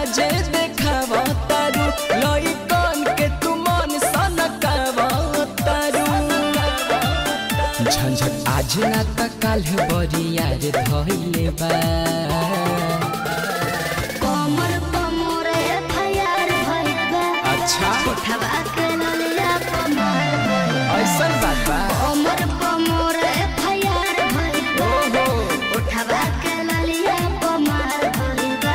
जे देखाव तारू लइकन के तू मन सनकाव तारू झंझट आज ना त काल बरिया रे धइले बा कमर कमर एफआईआर भइल बा अच्छा उठवा के ललिया कमर भइल बा। ऐसन बात बा कमर कमर एफआईआर भइल बा ओहो उठवा के ललिया कमर भइल बा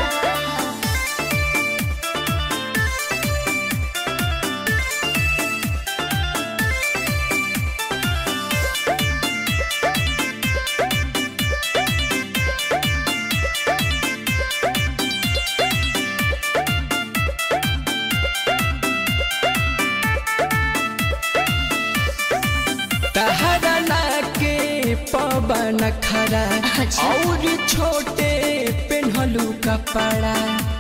तहरा ना के पवन खरा अच्छा। और छोटे पेन्हलू कपड़ा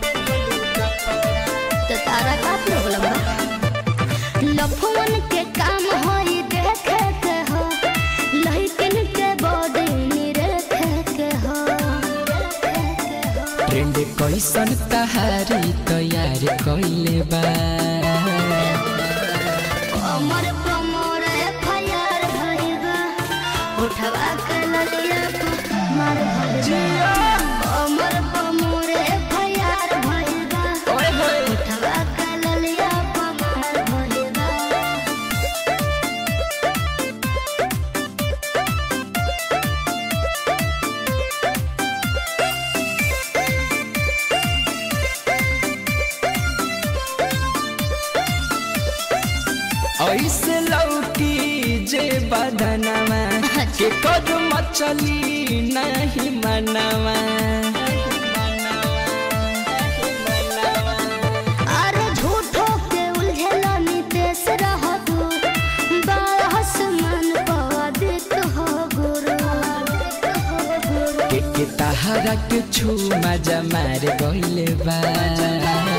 तो तारा का प्रॉब्लम बा लफवन के काम होई देखे के हो लहिकिन के बॉडी निरेखे के हो ट्रेंड कैसन तहारी तैयार कैले बा कमर कमर एफआईआर भइल बा उठवा के ललिया मार भइल बा कमर कमर एफआईआर भइल बा ओए होए उठवा के ललिया मार भइल बा ऐसे लौकी जे बदनवा के कद मचली नहीं मनवा अरे झूठो के उलझेला नितेश रहतु बाहस मन पदित हो गुरु के के तहारा के छू मजा मार गइले बा